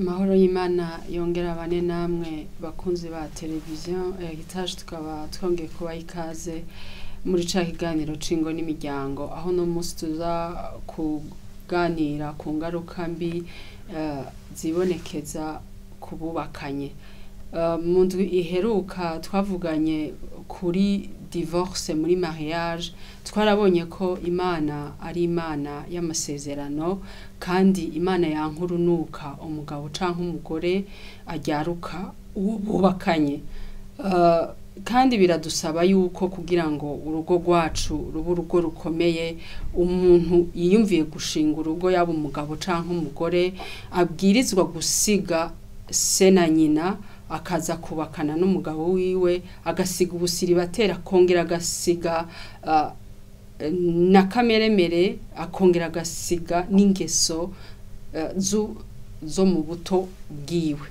amahoro y'imana yongera bane namwe bakunzi ba televiziyo hegitaje tukaba twongeye kubaha ikaze muri ca kiganiro c'ingo n'imiryango aho no munsi tuza kuganira ku ngaruka mbi eh, zibonekeza ku bubakanye Eh, mu ndwi iheruka twavuganye kuri divorce muri mariage twarabonye ko imana ari imana y'amasezerano kandi imana yankurunuka umugabo canke umugore ajyaruka uwo bubakanye Eh, kandi biradusaba yuko kugira ngo urugo rwacu rube urugo rukomeye umuntu yiyumviye gushinga urugo yaba umugabo canke umugore abwirizwa gusiga se na nyina akaza kubakana n'umugabo wiwe agasiga ubusiribatera akongera agasiga ah, na kameremere akongera agasiga n'ingeso eh, zu- zo mu buto bwiwe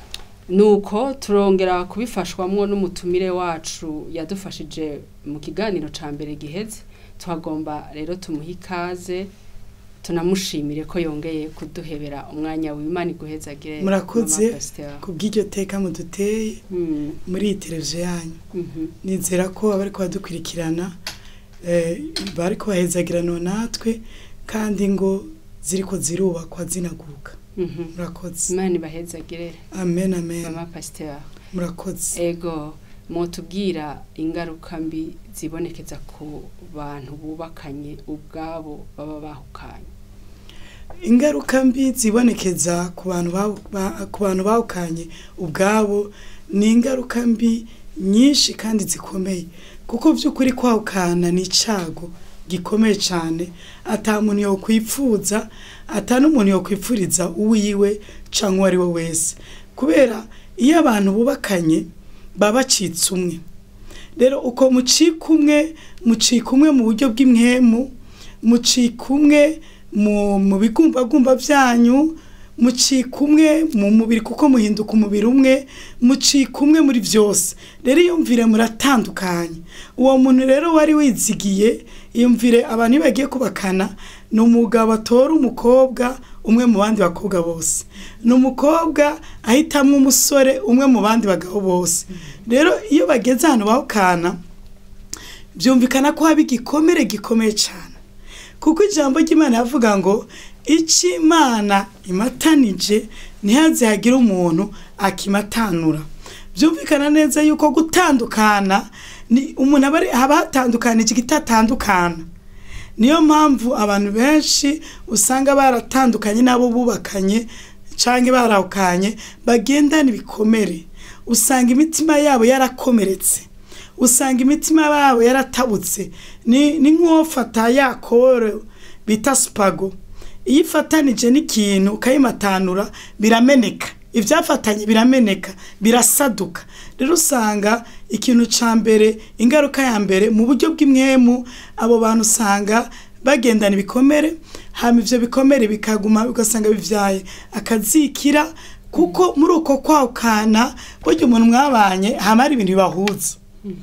nuko turongera kubifashwamwo n'umutumire wacu yadufashije mu kiganiro ca mbere giheze tuhagomba rero tumuhe ikaze tunamushimire ko yongeye kuduhebera umwanya w'imana iguhezagire Murakoze. Mama Pasteur. ku bw'iryo teka muduteye Mm, muri iyi televiziyo yanyu mhm. nizera ko abari kubadukurikirana eh, bari kubahezagirana natwe kandi ngo ziriko zirubakwa zinaguka Mhm. murakoze imana ibahezagire amen amen mama pasteur murakoze ego mwotubwira ingaruka mbi zibonekeza ku bantu bubakanye ubwabo baba bahukanye ingaruka mbi zibonekeza ku bantu bawu- ba- ku bantu bawukanye ubwabo ni ingaruka mbi nyinshi kandi zikomeye kuko by'ukuri kwawukana ni icyago gikomeye cyane ata muntu yokwipfuza ata n'umuntu yokwipfuriza uwiwe cyangwa uwo ari we wese kubera iyo abantu bubakanye baba bacitse umwe rero uko mucika umwe mucika umwe mu buryo bw'imwemu mucika umwe mu mu bigumbagumba byanyu mucika umwe mu mubiri kuko muhinduka umubiri umwe mucika umwe muri byose rero iyumvire muratandukanye uwo muntu rero wari wizigiye iyumvire abantu iyo bagiye kubakana ni umugabo atora umukobwa umwe mu bandi bakobwa bose ni umukobwa ahitamwo umusore umwe mu bandi bagabo bose rero iyo bageze ahantu bahukana byumvikana ko haba igikomere gikomeye cyane kuko ijambo ry'imana yavuga ngo icyo imana imatanije ntihaze hagire umuntu akimatanura byumvikana neza yuko gutandukana ni umuntu aba ari- haba hatandukanije igitatandukana niyo mpamvu abantu benshi usanga baratandukanye n'abo bubakanye cyangwa barahukanye bagendana ibikomere usanga imitima yabo yarakomeretse usanga imitima yabo yaratabutse ni ni nk'uwofata ya koro bita sipago iyo ifatanije n'ikintu ukayimatanura birameneka ibyafatanye birameneka birasaduka rero usanga ikintu cya mbere ingaruka ya mbere mu buryo bw'imwemu abo bantu usanga bagendana ibikomere hama ibyo bikomere bikaguma ugasanga bibyaye akazikira kuko muri uko kwawukana burya umuntu mwabanye hama hari ibintu bibahuza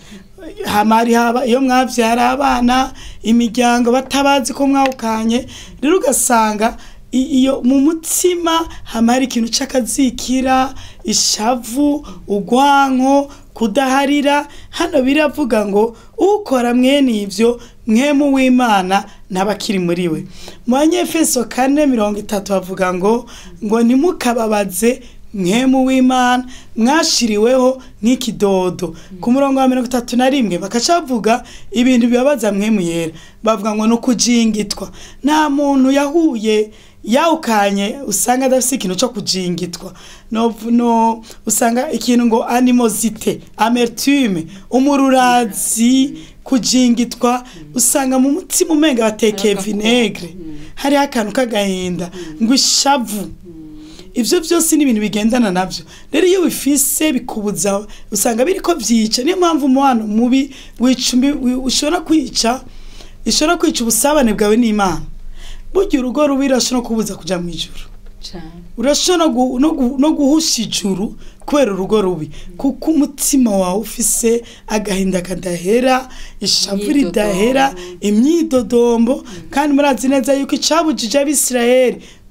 hama hari haba iyo mwabyara abana imiryango batabazi ko mwawukanye rero ugasanga i- iyo mu mutima hama hari ikintu c'akazikira ishavu ugwanko kudaharira hano biravuga ngo ukora mwene ivyo mwemu w'imana ntabakiri muri we mu banyefeso kane mirongo itatu bavuga ngo ngo ntimukababaze mwemu w'imana mwashiriweho nk'ikidodo ku murongo wa mirongo itatu na rimwe bakaca bavuga ibintu bibabaza mwemu yera bavuga ngo ni ukujingitwa nta muntu yahuye yawukanye usanga adafite ikintu cyo kujingitwa no, no usanga ikintu ngo animosite amertume umururazi kujingitwa usanga mu mutima umenga batekeye vinegre hariho akantu k'agahinda ngo ishavu ibyo byose ni ibintu bigendana nabyo rero iyo bifise bikubuza usanga biri ko byica niyo mpamvu umubano mubi wica umbi- wi- ushobora kwica ishobora kwica ubusabane bwawe n'imana burya urugo rubi rurashobora kubuza kujya mu ijuru cane urashobora no gu- no gu- no guhusha ijuru kubera urugo rubi kuko umutima wawe ufise agahinda kadahera ishavu Imyidodombo. ridahera imyidodombo kandi murazi neza yuko icabujije abisirayeli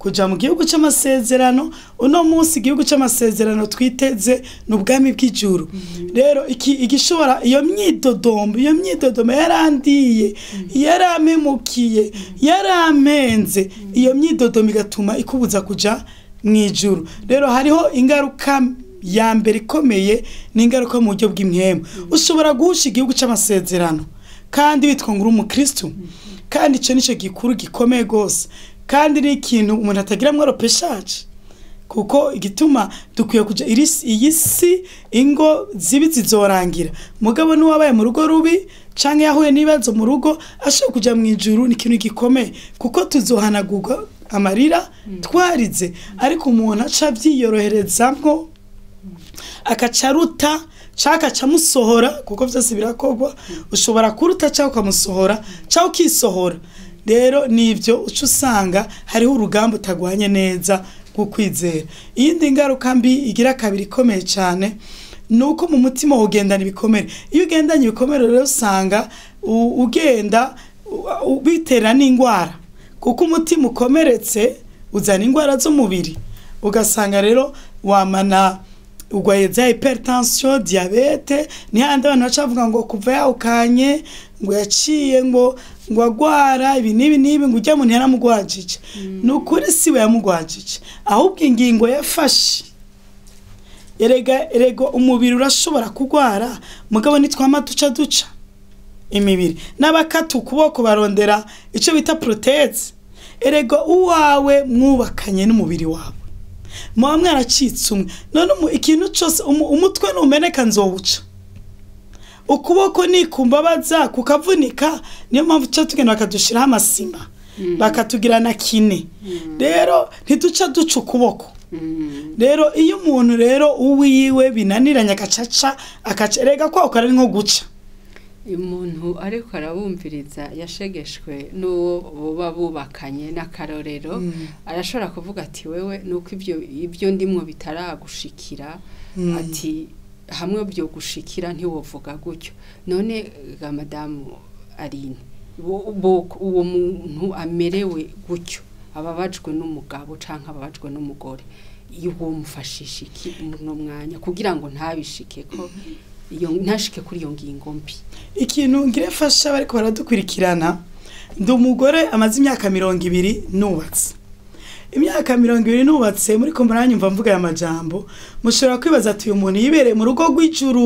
kuja mu gihugu c'amasezerano uno munsi igihugu c'amasezerano twiteze ni ubwami bw'ijuru rero iki igishobora iyo myidodombo iyo myidodombo yarandiye yaramemukiye yarampenze iyo myidodombo igatuma ikubuza kuja mu ijuru rero hariho ingaruka ya mbere ikomeye ni ingaruka mu buryo bw'imwemu ushobora guhusha igihugu c'amasezerano kandi witwa ngo uri umukristu kandi icyo nicyo gikuru gikomeye rwose kandi ni ikintu umuntu atagiramwo ropeshaje kuko igituma dukwiye kuja iri si- iyi si ingo zibi zizorangira mugabo n'uwabaye mu rugo rubi canke yahuye n'ibibazo mu rugo ashobora kuja mu ijuru ni ikintu gikomeye kuko tuzohanagurwa amarira twarize ariko umuntu aca avyiyoroherezamwo akaca aruta cyangwa akaca amusohora kuko byose birakorwa ushobora kuruta cyangwa ukamusohora cyangwa ukisohora rero nibyo uca usanga hariho urugamba utagwanye neza rwo kwizera iyindi ngaruka mbi igira kabiri ikomeye cyane ni uko mu mutima ugendana ibikomere iyo ugendanye ibikomere rero usanga u- ugenda u- u- bitera n'indwara kuko umutima ukomeretse uzana indwara z'umubiri ugasanga rero wamana urwaye za hypertension diabete ni handi abantu baca bavuga ngo kuva yawukanye ngo yaciye ngo ngo agwara ibi n'ibi n'ibi ngo ujya muntu yaramugwajije ni ukuri siwe yamugwajije ahubwo ingingo yafashe erega erega umubiri urashobora kugwara mugabo nitwama duca duca imibiri n'abakata ukuboko barondera icyo bita proteze erega uwawe mwubakanye n'umubiri wawe muba mwaracitse umwe none umu- ikintu cyose umu- umutwe numeneka nzowuca ukuboko nikumbabaza kukavunika niyo mpamvu tuca tugenda bakadushiraho amasima bakatugira na kine rero ntiduca duca ukuboko rero iyo umuntu rero uwiwe binaniranye agacaca akaca erega kwa ukora ari nko guca umuntu ariko arabumviriza yashegeshwe n'uwo buba bubakanye n'akarorero arashobora kuvuga ati wewe nuko ibyo ibyo ndimwo bitaragushikira Mm. ati hamwe byo gushikira ntiwovuga gutyo none ga madamu Aline bo- bo- uwo muntu amerewe gutyo ababajwe n'umugabo canke ababajwe n'umugore uwo mufashisha iki mu mwanya kugira ngo ntabishike ko iyo ntashike kuri iyo ngingo mbi ikintu ngire fasha bariko baradukurikirana ndi umugore amaze imyaka mirongo ibiri nubatse imyaka mirongo ibiri nubatse muri ko muranyumva mvuga aya majambo mushobora kwibaza ati uyu muntu yibereye mu rugo rw'ijuru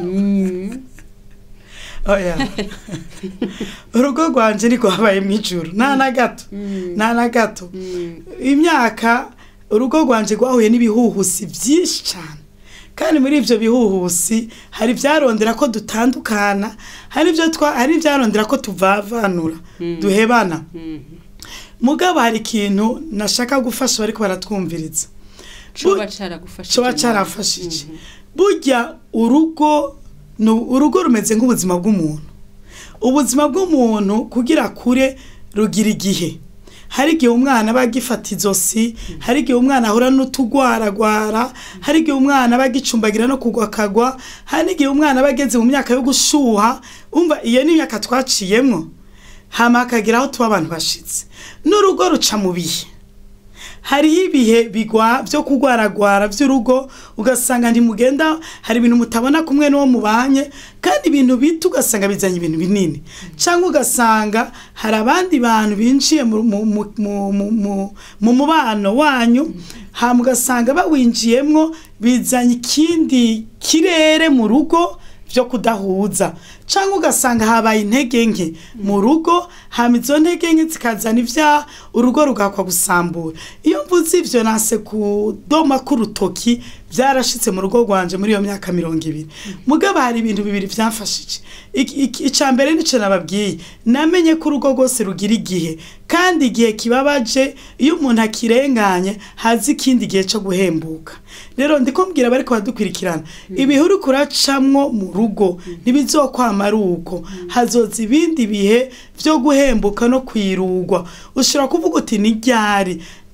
oya urugo rwanje niko habaye mu ijuru nta na gato nta na gato imyaka urugo rwanje rwahuye n'ibihuhusi byinshi cyane kandi muri ibyo bihuhusi hari ibyarondera ko dutandukana hari ibyo twa hari ibyarondera ko tuvavanura duhebana mugabo hari ikintu nashaka gufasha bariko baratwumviriza coba caragufashije coba carafashije burya urugo ni urugo rumeze nk'ubuzima bw'umuntu ubuzima bw'umuntu kugira kure rugira igihe hari igihe umwana aba agifata izosi hari igihe umwana ahura n'utugwaragwara hari igihe umwana aba agicumbagira no kugwa akagwa hari n'igihe umwana aba ageze mu myaka yo gushuha umva iyo ni imyaka twaciyemwo hama hakagira aho tuba abantu bashitse n'urugo ruca mu bihe hariho ibihe bigwa byo kugwaragwara by'urugo ugasanga ntimugenda hari ibintu mutabona kumwe n'uwo mubanye kandi ibintu bito ugasanga bizanye ibintu binini cyangwa ugasanga hari abandi bantu binjiye mu- mu- mu- mu- mu- mu- mu mubano wanyu hama ugasanga bawinjiyemwo bizanye ikindi kirere mu rugo byo kudahuza cyangwa ugasanga habaye intege nke mu rugo hama izo ntege nke zikazana ibyaha urugo rugakwa gusambura iyo mvuze ivyo nase kudoma k'urutoki byarashitse mu rugo rwanje muri iyo myaka mirongo ibiri mugabo hari ibintu bibiri byamfashije Iki- iki- ica mbere nico nababwiye namenye ko urugo rwose rugira igihe kandi igihe kibabaje iyo umuntu akirenganye hazi ikindi gihe cyo guhembuka rero ndiko mbwira bariko badukurikirana ibihe uriko uracamwo mu rugo ntibizokwama ari uko hazoza ibindi bihe byo guhembuka no kwirugwa ushobora kuvuga uti ni ryari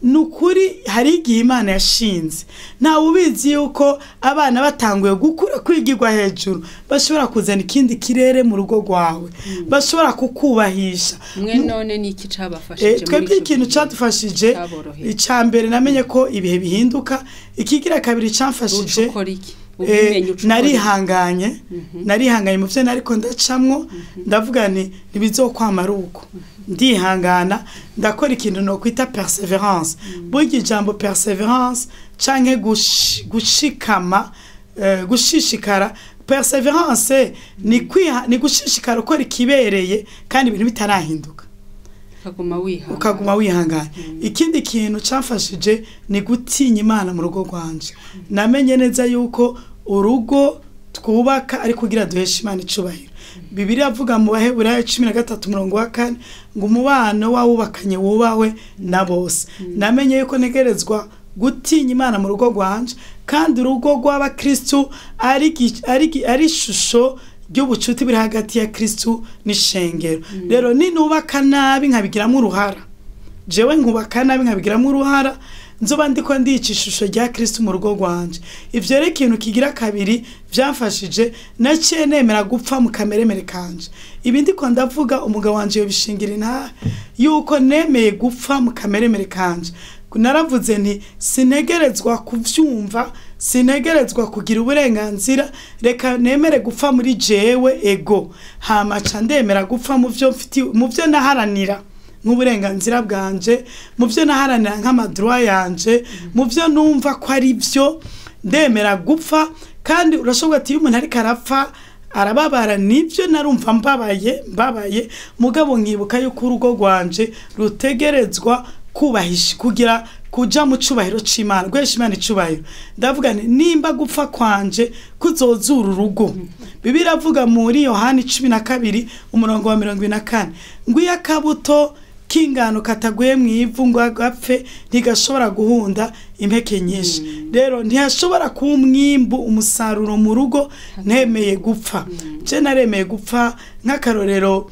ni ukuri hari igihe imana yashinze ntawe ubizi yuko abana batanguye gukura kwigirwa hejuru bashobora kuzana ikindi kirere mu rugo rwawe bashobora kukubahisha mwe none ni iki Eh, cabafashije twebwe ikintu cyadufashije cyaboroheye icya mbere namenye ko ibihe bihinduka ikigira kabiri cyamfashije ukora iki Eh, ubimenye uca ukora iki? narihanganye narihanganye mu byo nariko ndacamwo ndavuga nti ntibizokwama ari uko ndihangana ndakora ikintu nokwita perseverance burya ijambo perseverance canke gushi- gushikama eh, gushishikara perseverance ni kwiha ni gushishikara ukora ikibereye kandi ibintu bitarahinduka ukaguma wihangana ukaguma wihangana ikindi kintu cyafashije ni gutinya imana mu rugo rwanje namenye neza yuko urugo twubaka ari kugira duheshe imana icubahiro bibiri avuga mu baheburayo cumi na gatatu umurongo wa kane ngo umubano wawubakanye wubahwe na bose namenye yuko ntegerezwa gutinya imana mu rugo rwanje kandi urugo rw'abakristu ari gi- ari gi- ari ishusho ry'ubucuti buri hagati ya kristu n'ishengero rero ninubaka nabi nkabigiramo uruhara jewe nkubaka nabi nkabigiramo uruhara nzoba ndiko ndica ishusho rya kristu mu rugo rwanje ivyo rero ikintu kigira kabiri vyamfashije naciye nemera gupfa mu kameremere kanje ibi ndiko ndavuga umugabo wanje yobishingira intahe yuko nemeye gupfa mu kameremere kanje naravuze nti sinegerezwa kuvyumva sinegerezwa kugira uburenganzira reka nemere gupfa muri jewe ego hamaca ndemera gupfa mu vyo mfiti mu vyo naharanira nk'uburenganzira bwanje mu vyo naharanira nk'amadroit yanje mu vyo numva ko ari vyo ndemera gupfa kandi urashobora ati iyo umuntu ariko arapfa arababara nibyo narumva mbabaye mbabaye mugabo nkibuka yuko urugo rwanje rutegerezwa kubahisha kugira kuja mu cubahiro c'imana guhesha imana icubahiro ndavuga nti nimba gupfa kwanje kuzozura urugo bibiri avuga muri yohani cumi na kabiri umurongo wa mirongo ibiri na kane ngo iyo akabuto k'ingano kataguye mu ivu ngo agapfe ntigashobora guhunda impeke nyinshi rero ntihashobora kuba umwimbu umusaruro mu rugo ntemeye gupfa je naremeye gupfa nk'akarorero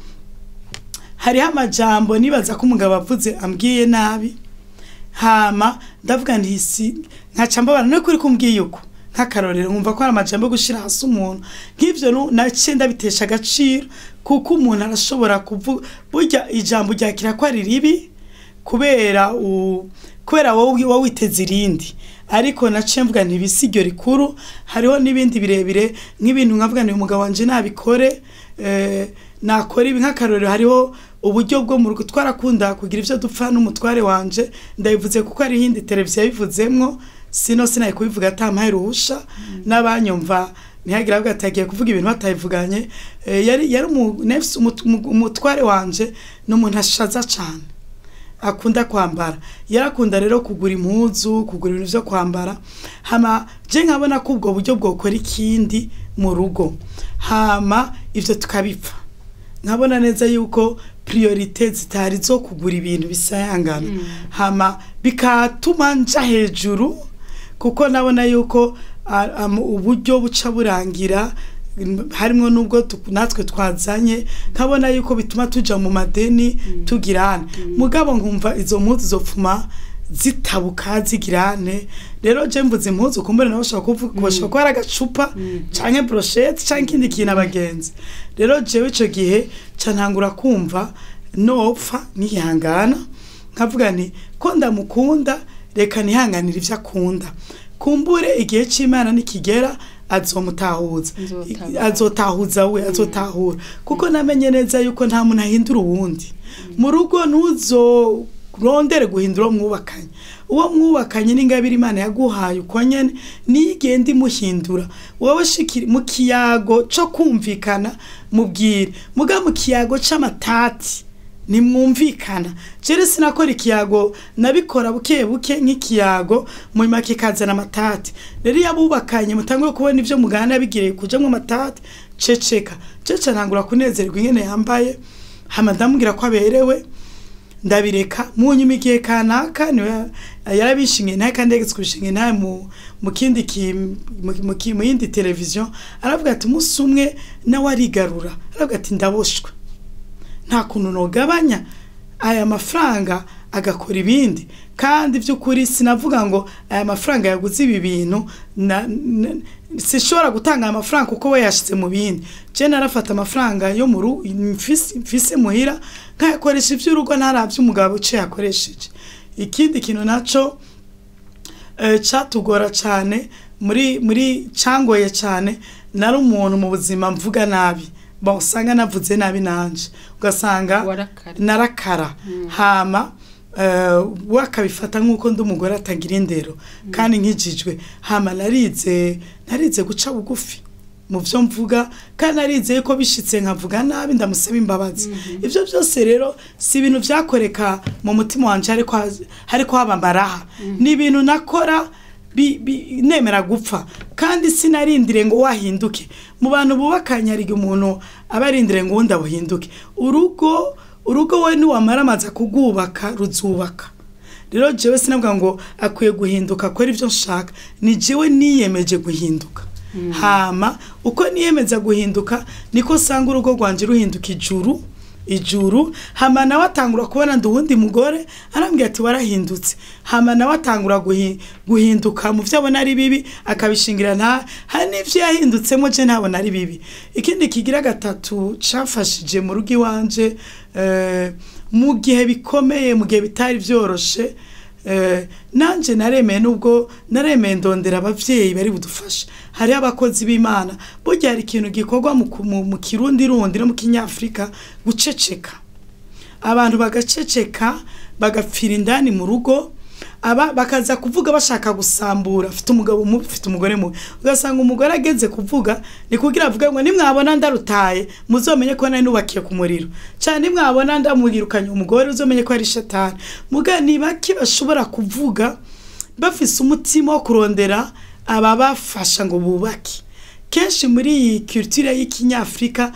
hariho amajambo nibaza ko umugabo avuze ambwiye nabi hama ndavuga nti si nkaca mbabara no kuri kumbwiye uko nk'akarorero nkumva ko hari amajambo yo gushira hasi umuntu nk'ivyo nu- naciye ndabitesha agaciro kuko umuntu arashobora kuvuga burya ijambo ryakira ko ari ribi kubera u kubera wowe wowe witeze irindi ariko naciye mvuga nti ibisi iryo rikuru hariho n'ibindi birebire nk'ibintu nkavuga nti umugabo wanje nabikore eh, nakora ibi nk'akarorero hariho uburyo bwo mu rugo twarakunda kugira ivyo dupfa n'umutware wanje ndabivuze kuko hari iyindi televiziyo yabivuzemwo sino sinaye kubivuga atampaye ruhusha n'abanyumva ntihagira avuga ati agiye kuvuga ibintu batayivuganye Eh, yari yari umu- nefisi umut- umu- umutware wanje ni umuntu ashaza cane akunda kwambara yarakunda rero kugura impuzu kugura ibintu vyo kwambara hama je nkabona ko ubwo buryo bwokora ikindi mu rugo hama ivyo tukabipfa nkabona neza yuko priorite zitari zo kugura ibintu bisayangana hama bikatuma nja hejuru kuko nabona yuko a- am- uburyo buca burangira mm, harimwo n'ubwo tu- natwe twazanye nkabona yuko bituma tuja mu madeni tugirane mugabo nkumva izo mpuzu zopfuma zitabuka zigirane rero je mvuze impuzu kumbure nawe ushobora kuvuga bashobora kuba ari agacupa canke brochette canke ikindi kintu abagenzi rero jewe ico gihe ca ntangura kumva nopfa nihangana nkavuga nti ko ndamukunda reka nihanganire ivyo akunda kumbure igihe c'imana nikigera azomutahuza Nzotabara. azotahuza we azotahura kuko namenye neza yuko nta muntu ahindura uwundi mu rugo ntuzorondere guhindura uwo mwubakanye uwo mwubakanye n'ingabire imana yaguhaye uko nyene niyo igenda imuhindura wowe shikiri mu kiyago co kumvikana mubwire muga mu kiyago c'amatati nimwumvikana jere sinakora ikiyago nabikora buke buke nk'ikiyago munyuma kikazana amatati rero iyo abubakanye mutanguye kubona ivyo mugana bigiriye kujamwo amatati ceceka cece ntangura kunezerwa ingene yambaye hama ndamubwira ko aberewe ndabireka munyuma igihe kanaka niwe yarabishingiye nawe kandi yageze kubishingiye nawe mu mu kindi ki mu- mu ki- mu yindi televiziyo aravuga ati umunsi umwe nawe arigarura aravuga ati ndaboshwe nta kuntu nogabanya aya mafaranga agakora ibindi kandi by'ukuri sinavuga ngo aya mafaranga yaguze ibi bintu na- na- sishobora gutanga aya mafaranga kuko we yashyize mu bindi je narafata amafaranga yo mu rugo mfise mfise muhira nkayakoresha iby'urugo ntarabye umugabo uce yakoresheje ikindi kintu naco eh, catugora cyane muri muri cangoye cyane nari umuntu mu buzima mvuga nabi bon usanga navuze nabi nanje ugasanga warakare narakara hama eh, we akabifata nk'uko ndi umugore atagira indero kandi nkijijwe hama narize narize guca bugufi mu byo mvuga kandi narize ko bishitse nkavuga nabi ndamusaba imbabazi ibyo byose rero si ibintu byakoreka mu mutima wanje ariko haz- hariko haba amaraha ni ibintu nakora bi- bi- nemera gupfa kandi sinarindire ngo wahinduke mu bantu bubakanye hari igihe umuntu aba arindire ngo uwundi abuhinduke urugo urugo we niwamara amaze kugubaka ruzubaka rero jewe sinavuga ngo akwiye guhinduka akora ibyo nshaka ni jewe niyemeje guhinduka hama uko niyemeza guhinduka niko sanga urugo rwanje ruhinduka ijuru ijuru hama nawe atangura kubona ndi uwundi mugore arambwira ati warahindutse hama nawe atangura guhi- guhinduka mu byo abona ari bibi akabishingira nta hari n'ibyo yahindutsemo je ntabona ari bibi ikindi kigira gatatu cafashije mu rugo iwanje eh, mu gihe bikomeye mu gihe bitari byoroshe eh, nanje naremeye nubwo naremeye ndondera abavyeyi bari budufasha hariho abakozi b'imana burya hari ikintu gikorwa mu, ku- mu, mu kirundi rundi no mu kinyafurika guceceka abantu bagaceceka bagapfira indani mu rugo aba bakaza kuvuga bashaka gusambura afite umugabo mubi afite umugore mubi ugasanga umugore ageze kuvuga ni kugira avuge ngo nimwabona ndarutaye muzomenye ko nari nubakiye ku muriro cyane nimwabona ndamwirukanye umugore uzomenye ko ari shatani muga ni bake bashobora kuvuga bafise umutima wo kurondera ababafasha ngo bubake kenshi muri iyi culture y'ikinyafurika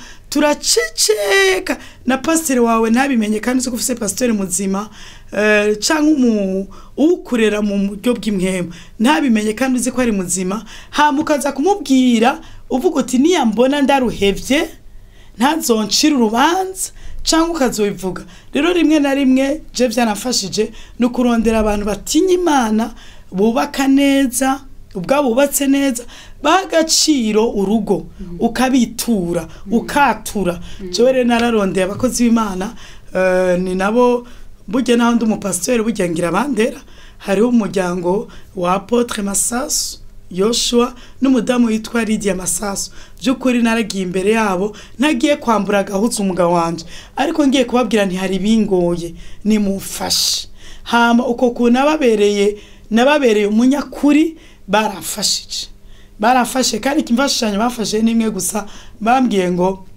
turaceceka na pasiteri wawe ntabimenye kandi uzi ko ufite pasiteri muzima eh, cyangwa umu- uwukurera mu buryo bw'imwema ntabimenye kandi uzi ko ari muzima hama ukaza kumubwira uvuga uti niyambona ndaruhevye ntazoncira urubanza cyangwa ukazobivuga rero rimwe na rimwe je byanafashije ni ukurondera abantu batinya imana bubaka neza ubwabo bubatse neza baha agaciro urugo ukabitura ukatura jewe rero nararondeye abakozi b'imana eh, ni nabo burya naho ndi umupasiteri burya ngira bandera hariho umuryango wa apotre masasu yoshua n'umudamu witwa lidia masasu by'ukuri naragiye imbere yabo ntagiye kwambura agahuza umugabo wanje ariko ngiye kubabwira ntihari bingoye nimufashe hama uko kuntu nababereye nababereye umunyakuri barafashije barafashe kandi ikimfashanyo bafashe n'imwe gusa bambwiye ngo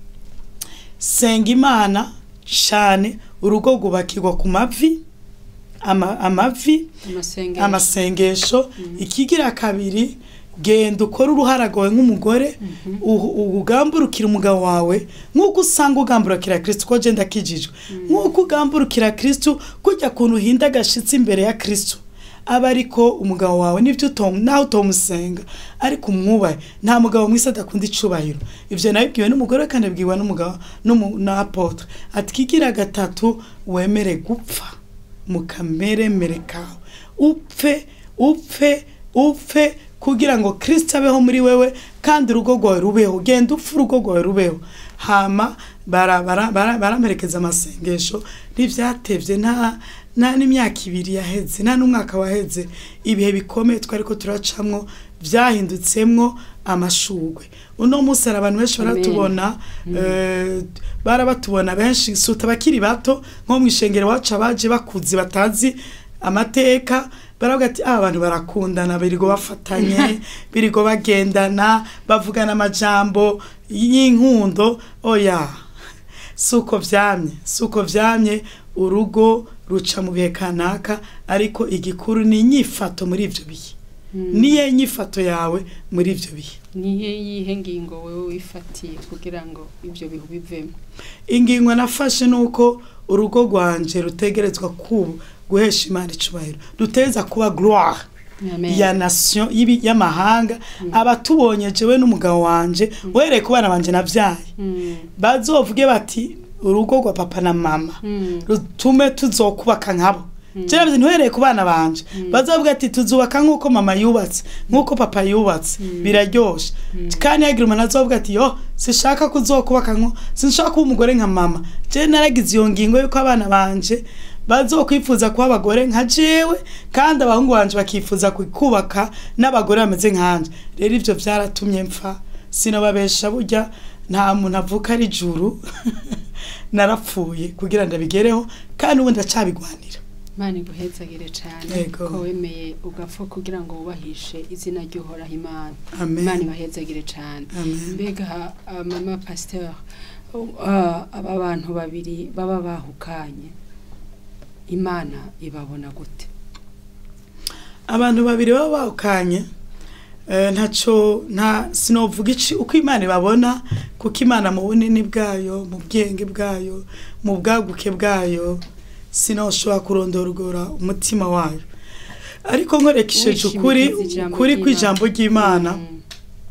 senga imana cyane urugo rwubakirwa ku mavi ama- amavi amasengesho amasengesho ikigira kabiri genda ukore uruhara rwawe nk'umugore uhu- ugamburukira umugabo wawe nk'uko usanga ugamburukira kristo ko genda akijijwe nk'uko ugamburukira kristo kujya kuntu uhinda agashitsi imbere ya kristo aba ariko umugabo wawe nibyo utom nawe utomusenga ariko umwubahe nta mugabo mwisi adakunda icubahiro ivyo nabibwiwe n'umugore kandi abibwiwe n'umugabo n'umu- na apotre ati kigira gatatu wemere gupfa mu kameremere kawe upfe upfe upfe kugira ngo kristo abeho muri wewe kandi urugo rwawe rubeho genda upfe urugo rwawe rubeho hama bara- bara- bara- baramperekeza amasengesho ntivyatevye nta nta n'imyaka ibiri yaheze nta n'umwaka waheze ibihe bikomeye twari ko turacamwo vyahindutsemwo amashugwe uno munsi hari abantu benshi Amen. baratubona eh, barabatubona benshi suta abakiri bato nko mu ishengero wacu abaje bakuze batazi amateka baravuga ati ah abantu barakundana birigo bafatanye birigo bagendana bavugana amajambo y'inkundo oya suko vyamye suko vyamye urugo ruca mu bihe kanaka ariko igikuru ni inyifato muri ivyo bihe niyo inyifato yawe muri ivyo bihe nihe yihe ngingo wewe wifatiye kugira ngo ibyo bihu bivemo ingingo nafashe nuko urugo rwanje rutegerezwa kuba guhesha imana icubahiro ruteza kuba gloire Amen. ya nation y'ibi- y'amahanga abatubonye jewe n'umugabo wanje uhereye ku bana banje navyaye Mm. bazovuge bati urugo rwa papa na mama Mm. rutume tuzokubaka nkabo je navuze ntihereye ku bana banje bazavuga ati tuzubaka nk'uko mama yubatse nk'uko papa yubatse biraryoshe kandi hagira umuntu azovuga ati yo sinshaka kuzokubaka nko sinshaka kuba umugore nka mama je naragize iyo ngingo yuko abana banje bazokwifuza kuba abagore nka jewe kandi abahungu banje bakifuza kubaka n'abagore bameze nkanje rero ivyo vyaratumye mpfa sinobabesha burya nta muntu avuka ari juru narapfuye kugira ndabigereho kandi ubu ndacabigwanira imana iguhezagire cyane Yego. ko wemeye ugapfa kugira ngo wubahishe izina ry'uhoraho imana Amen. imana ibahezagire cyane Amen. mbega ah, mama pasteur ah, aba bantu babiri baba bahukanye imana ibabona gute abantu babiri baba bahukanye eh, ntaco nta sinovuga ici uko imana ibabona kuko imana mu bunini bwayo mu bwenge bwayo mu bwaguke bwayo sinoshobora kurondorogora umutima wayo ariko nkorekesheje ukuri Wishimikiza ijambo ukuri ry'Imana. kw'ijambo ry'imana Mm.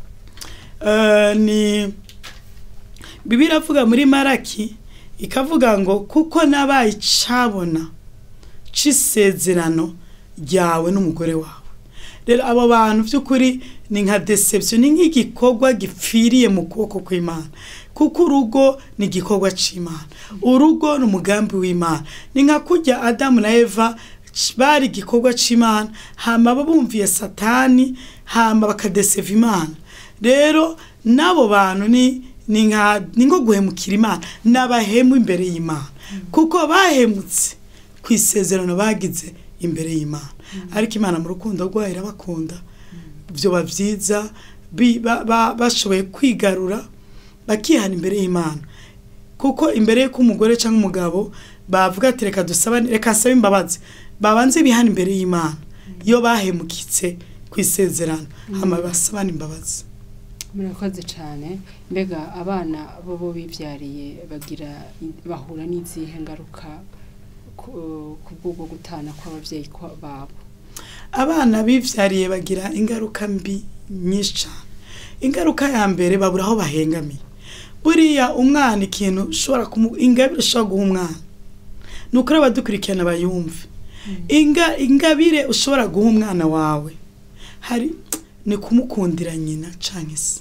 Eh, ni bibiliya iravuga muri maraki ikavuga ngo kuko nabaye icabona c'isezerano ryawe n'umugore wawe rero abo bantu by'ukuri ni nka deception ni nk'igikorwa gipfiriye mu kuboko kw'imana kuko urugo ni igikorwa c'imana urugo ni umugambi w'imana ni nka kurya adamu na eva c- bari igikorwa c'imana hama bumviye satani hama bakadeseva imana rero n'abo bantu ni ni nka ni nko guhemukira imana n'abahemu imbere y'imana kuko bahemutse ku isezerano bagize imbere y'imana ariko imana mu rukundo rwayo irabakunda byoba byiza bi- ba- ba- bashoboye kwigarura bakihana imbere y'imana kuko imbere y'uko umugore cyangwa umugabo bavuga ati reka dusabane reka nsabe imbabazi babanze bihana imbere y'imana iyo bahemukitse ku isezerano hama basabane imbabazi murakoze cyane mbega abana bo bo bibyariye bagira bahura n'izihe ngaruka ku ku bw'ubwo gutana kw'ababyeyi kwa- babo abana bivyariye bagira ingaruka mbi nyinshi cyane ingaruka ya mbere babura aho bahengamiye buriya umwana ikintu ushobora kumu ingabire ushobora guha umwana ni ukuri abadukurikirana bayumve Inga, ingabire ushobora guha umwana wawe hari ni kumukundira nyina canke se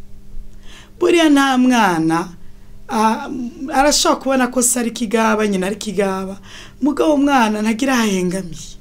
buriya nta mwana ah, arashobora kubona ko se ari kigaba nyina ari kigaba mugabo umwana ntagira aho ahengamiye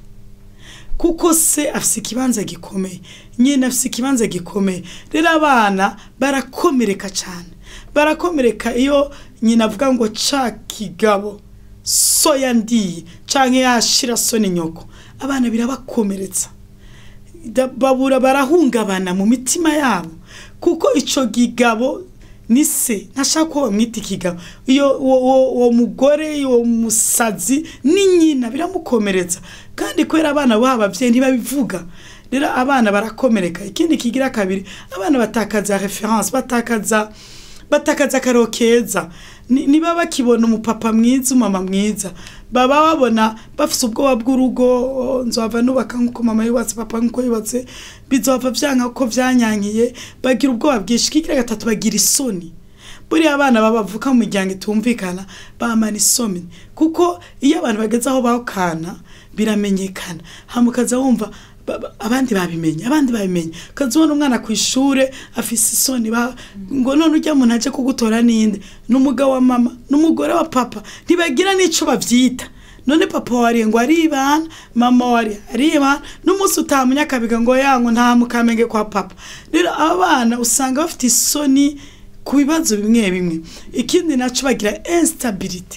kuko se afise ikibanza gikomeye nyina afise ikibanza gikomeye rero abana barakomereka cyane barakomereka iyo nyina avuga ngo ca kigabo so yandiye canke yashira so ni nyoko abana birabakomeretsa Da- babura barahungabana mu mitima yabo kuko ico gigabo ni se ntashaka ko bamwita ikigabo iyo uwo- uwo uwo mugore uwo musazi ni nyina biramukomeretsa kandi kubera abana babo abavyeyi ntibabivuga rero abana barakomereka ikindi kigira kabiri abana batakaza reference batakaza batakaza akaro keza Ni- niba bakibona umupapa mwiza umama mwiza baba babona bafise ubwoba bw'urugo "Oh, nzohava nubaka nk'uko mama yubatse papa nk'uko yubatse bizohava vyanka ko vyanyankiye bagira ubwoba bwinshi kigira gatatu bagira isoni buriya abana babavuka mu miryango itumvikana bamana isoni kuko iyo abantu bageze aho bakana biramenyekana hama ukaza wumva ba- ba- abandi babimenye abandi babimenye ukaza ubona umwana ku ishure afise isoni ba- ngo none ujya muntu aje kugutora ninde n'umugabo wa mama n'umugore wa papa ntibagira n'ico bavyita none papa wariye ngo aribana mama wari aribana n'umunsi utamunya akabiga ngo yango nta mukamenge kwa papa rero abana usanga bafite isoni ku bibazo bimwe bimwe ikindi naco bagira instability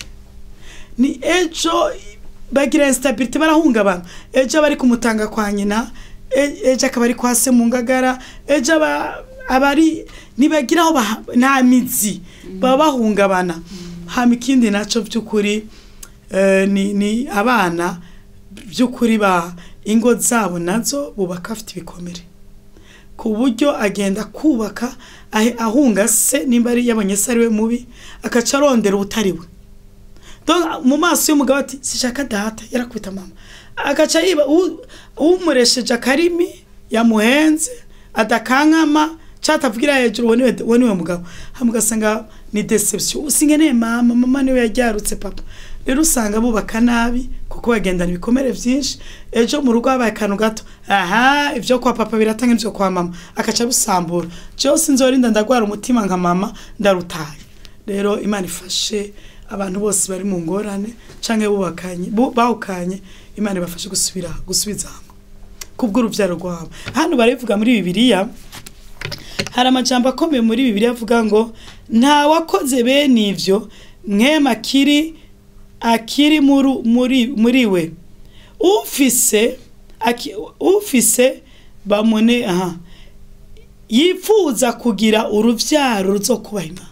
ni ejo bagira instability barahungabana ejo bari kumutanga kwa nyina e- ejo akaba ari kwa se mu ngagara ejo aba- abari ntibagira aho baha- nta mizi baba bahungabana hama ikindi naco by'ukuri eh, ni, ni abana by'ukuri ba ingo zabo nazo bubaka afite ibikomere ku buryo agenda kubaka ahe- ahunga se nimba ari yabonye se ari we mubi agaca arondera ubutari we Donc, mu maso y'umugabo ati sishaka data yarakubita mama agaca yiba u- umuresheje akarimi yamuhenze adakankama catavugira hejuru uwo niwe uwo niwe mugabo hama ugasanga ni deception usingeneye mama mama niwe yaryarutse papa rero usanga bubaka nabi kuko bagendana ibikomere byinshi ejo mu rugo habaye akantu gato aha ibyo kwa papa biratanga ibyo kwa mama akaca bisambura byose nzorinda ndagwara umutima nka mama ndarutaye rero imana ifashe abantu bose bari mu ngorane cyangwa bubakanye bu- bahukanye imana ibafashe gusubira gusubiza hamwe kubw'urubyaro rwabo hano barivuga muri bibiliya hari amajambo akomeye muri bibiliya avuga ngo nta wakoze bene ibyo mwema akiri akiri muri muri muri we ufise aki- ufise bamune aha yifuza kugira urubyaro ruzo kubaha imana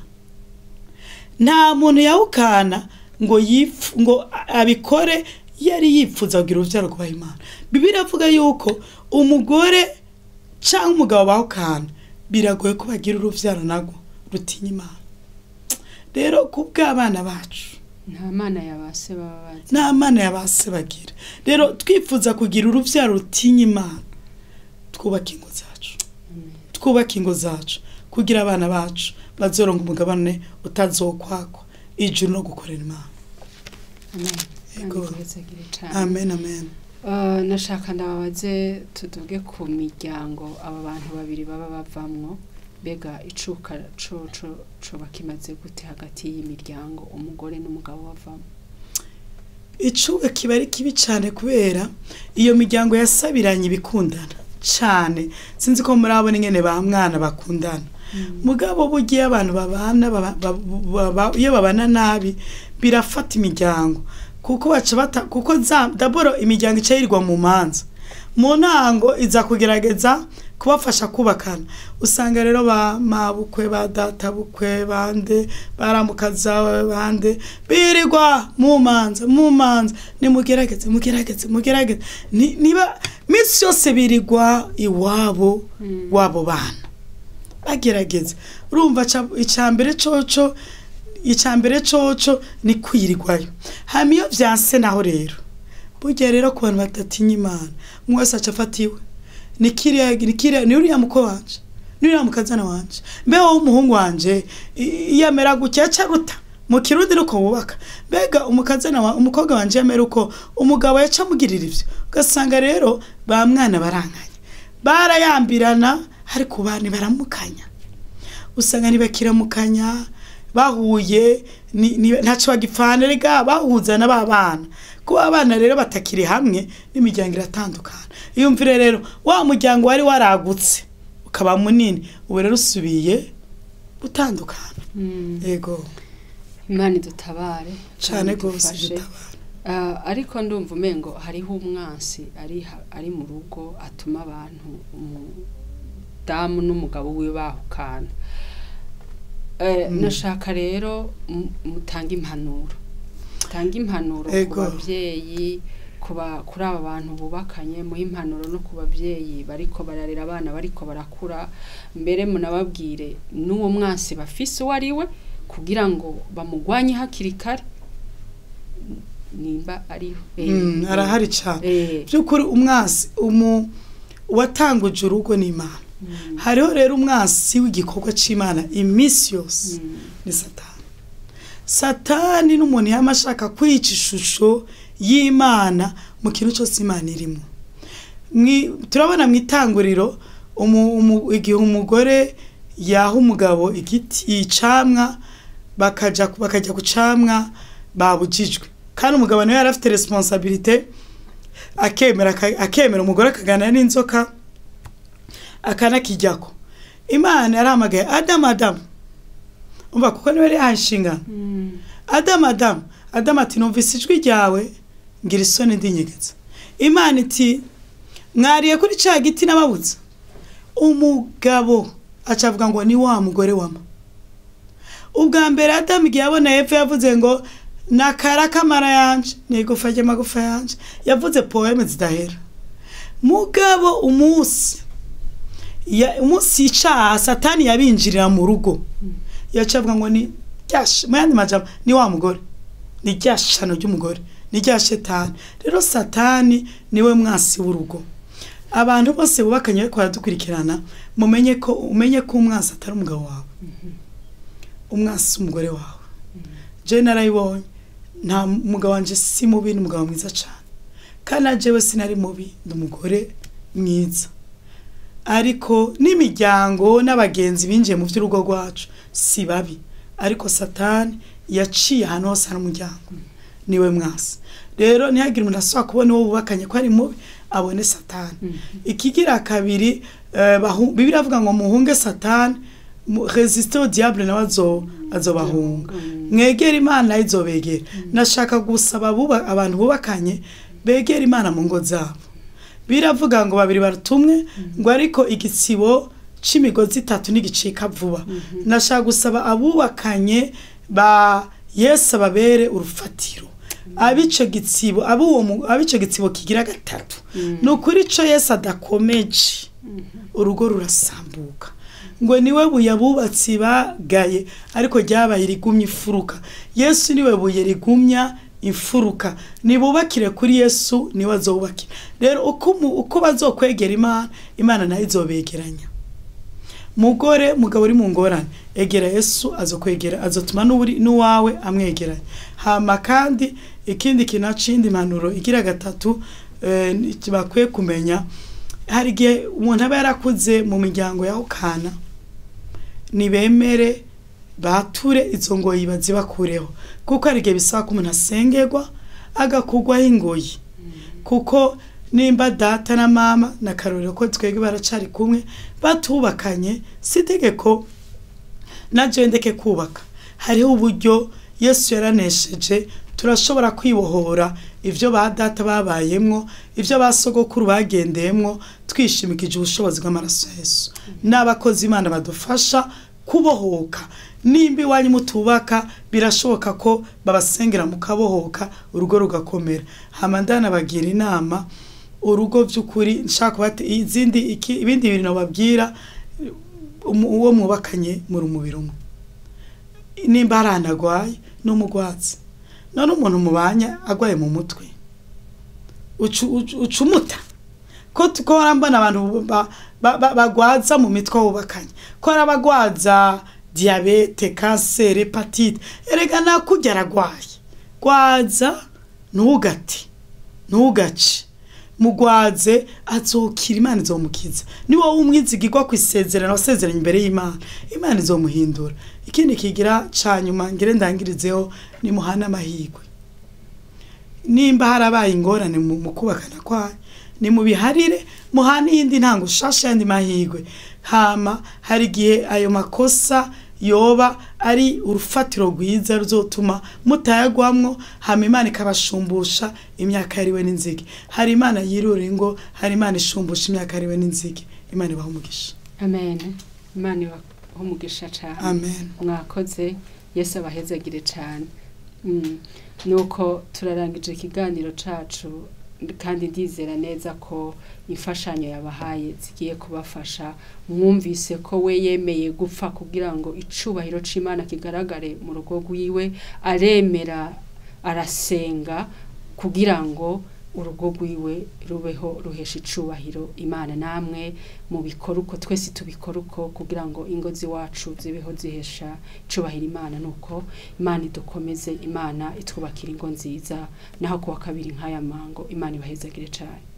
nta muntu yawukana ngo yifu ngo abikore yari yifuza kugira urubyaro kubaha imana bibiliya avuga yuko umugore cyangwa umugabo bawukana biragoye ko bagira urubyaro nagwo rutinya imana rero ku bw'abana bacu nta mana yabase baba bazi nta mana yabase bagira rero twifuza kugira urubyaro rutinya imana twubake ingo zacu twubake ingo zacu kugira abana bacu bazoronga umugabane utazokwakwa ijuru no gukorera imana amen Yego. Kandi duhezagire cane. amen amen Uh, nashaka ndababaze tuduge ku miryango aba bantu babiri baba bavamwo mbega icuka co co coba kimaze gute hagati y'imiryango umugore n'umugabo bavamo icuba kiba ari kibi cyane kubera iyo miryango yasabiranye ibikundana cyane sinzi ko murabona ingene ba mwana bakundana mugabo bugiye abantu babana baba- baba- baba- iyo babana nabi birafata imiryango kuko baca bata kuko za daboro imiryango ica yirirwa mu manza mu ntango iza kugerageza kubafasha kubakana usanga rero ba mabukwe ba databukwe bande baramukaza bande birirwa mu manza mu manza nimugerageze mugerageze mugerageze Ni- niba minsi yose birirwa iwabo wabo bana bagerageza urumva ca- icambere coco icambere coco ni kwirirwayo hama iyo vyanse naho rero burya rero ku bantu badatinya imana umwe wese aca afatiwe ni kiriya ni kiriya ni uriya muko wanje ni uriya mukazana wanje mbeho w'umuhungu wanje i- iyo amera gutya aca aruta mu kirundi nuko wubaka mbega umukazana wa umukobwa wanje yamera uko umugabo yaca amugirira ivyo ugasanga rero ba mwana barankanye barayambirana ariko bane baramukanya usanga ntibakiramukanya bahuye ni- ni- ntaco bagipfana rega bahuzana ba bana kuba abana rero batakiri hamwe n'imiryango iratandukana iyumvire rero wa muryango wari waragutse ukaba munini ubu rero usubiye gutandukana yego imana idutabare cane kandi rwose idufashe. gitabara Ah, ariko ndumva umengo hariho umwansi ari ha- ari mu rugo atuma abantu umudamu n'umugabo wiwe bahukana Eh, Mm. nashaka rero mu- mutange impanuro mutange impanuro ku Ego. babyeyi kuba kuri aba bantu bubakanye muhe impanuro no ku babyeyi bariko bararera abana bariko barakura mbere munababwire n'uwo mwansi bafise uwo ari we kugira ngo bamugwanye hakiri kare nimba ariho Eh, Mm, eh, arahari cane eh, by'ukuri umwasi umu uwatanguje urugo n'imana mm, hariho rero umwasi w'igikorwa c'imana iminsi yose mm, ni satani satani n'umuntu yaba ashaka kwica ishusho y'imana mu kintu cyose imana irimo Mwi- turabona mu itanguriro umu- umu- igihe umugore yaha umugabo igiti icamwa bakaja bakajya ku camwa babujijwe kandi umugabo nawe yari afite responsabilite akemera aka- akemera umugore akaganira n'inzoka akanakijyako imana yarahamagaye adamu adamu umva kuko niwe yari yahaye inshingano mm, adamu adamu adamu ati numvise ijwi ryawe ngira isoni ndinyegetse imana iti mwariye kuri cya giti n'ababutsa umugabo aca avuga ngo ni wa mugore wama ubwa mbere adamu igihe yabona hepfo yavuze ngo nakara kamara yanje nigufa ry'amagufa yanje yavuze poeme zidahera mugabo umunsi ya- umunsi icaha satani yabinjirira mu rugo yaca avuga ngo ni ryash mu yandi majambo ni wa mugore ni rya shano ry'umugore ni rya shetani rero satani niwe mwasi w'urugo abantu bose bubakanye bariko baradukurikirana mumenye ko umenye ko umwasi atari umugabo wawe umwasi umugore wawe je narayibonye nta mugabo wanje si mubi ni umugabo mwiza cyane kandi na jewe sinari mubi ndi umugore mwiza ariko n'imiryango n'abagenzi binjiye mu by'urugo rwacu si babi ariko satani yaciye ahantu hose hari umuryango niwe mwasi rero ntihagire umuntu asaba kubona uwo bubakanye ko ari mubi abone satani ikigira kabiri eh, bahu- bibiliya avuga ngo muhunge satani mu- resiste au diable nawe azo- azobahunga mwegera imana nayo izobegera nashaka gusaba abuba- abantu bubakanye begera imana mu ngo zabo biravuga ngo babiri barutumwe ngo ariko igitsibo c'imigozi itatu ntigicika vuba nashaka gusaba abubakanye ba yesu ababere urufatiro abico gitsibo abuwo mu- abico gitsibo kigira gatatu ni ukuri ico yesu adakomeje urugo rurasambuka ngo niwe buye abubatsi bagaye ariko ryabaye rigumya ifuruka yesu niwe buye rigumya imfuruka nibubakire kuri yesu niwe azobubakira rero uko mu- uko bazokwegera imana imana nayo izobegeranya mugore mugabo uri mu ngorane egera yesu azokwegera azotuma n'uri n'uwawe amwegeranya hama kandi ikindi kintu acindi impanuro igira gatatu eh, ni- bakwiye kumenya hari igihe umuntu aba yarakuze mu miryango ya ukana nibemere bature izo ngoyi bazibakureho kuko hari igihe bisaba ko umuntu asengerwa agakugwaho ingoyi kuko nimba data na mama na karorero ko twebwe baracari kumwe batubakanye si itegeko naje ndeke kubaka hariho uburyo yesu yaranesheje turashobora kwibohora ibyo ba data babayemwo ibyo ba sogokuru bagendeyemwo twishimikije ubushobozi bw'amaraso ya yesu n'abakozi imana badufasha kubohoka nimba iwanyu mutubaka birashoboka ko babasengera mukabohoka urugo rugakomera hama ndanabagira inama urugo by'ukuri nshaka kubate izindi iki- ibindi bintu babwira uwo mwubakanye muri umubiri umwe nimba hari ahantu agwaye n'umugwatsi none umuntu mubanya agwaye mu mutwe ucu- ucu- ucumuta ko t- ko mbona abantu ba- ba- ba- bagwaza mu mitwe wubakanye ko hari abagwaza diyabete kanseri hepatite erega nakujya aragwaye gwaza ntugate ntugace mugwaze azokira imana izomukiza ni wowe umwizigirwa ku isezerano wasezeranye imbere y'imana imana izomuhindura ikindi kigira ca nyuma ngire ndangirizeho ni muhana amahirwe nimba harabaye ingorane mu mu kubakana kwayo ni mubiharire muhane iyindi ntango ushasha yandi mahirwe hama hari igihe ayo makosa yoba ari urufatiro rwiza ruzotuma mutayagwamwo hama imana ikabashumbusha imyaka yariwe n'inzige hari imana yirura ingo hari imana ishumbusha imyaka yariwe n'inzige imana ibaha umugisha amen imana ibaha umugisha cyane amen mwakoze yesu abahezagire cyane Mm. nuko turarangije ikiganiro cacu kandi ndizera neza ko imfashanyo yabahaye zigiye kubafasha mwumvise ko we yemeye gupfa kugira ngo icubahiro c'imana kigaragare mu rugo rwiwe aremera arasenga kugira ngo urugo rwiwe rubeho ruhesha icubahiro imana namwe mu bikora uko twese tubikora uko kugira ngo ingo ziwacu zibeho zihesha icubahiro imana nuko imana idukomeze imana itwubakira ingo nziza naho kuwa kabiri nk'aya mango imana ibahezagire cyane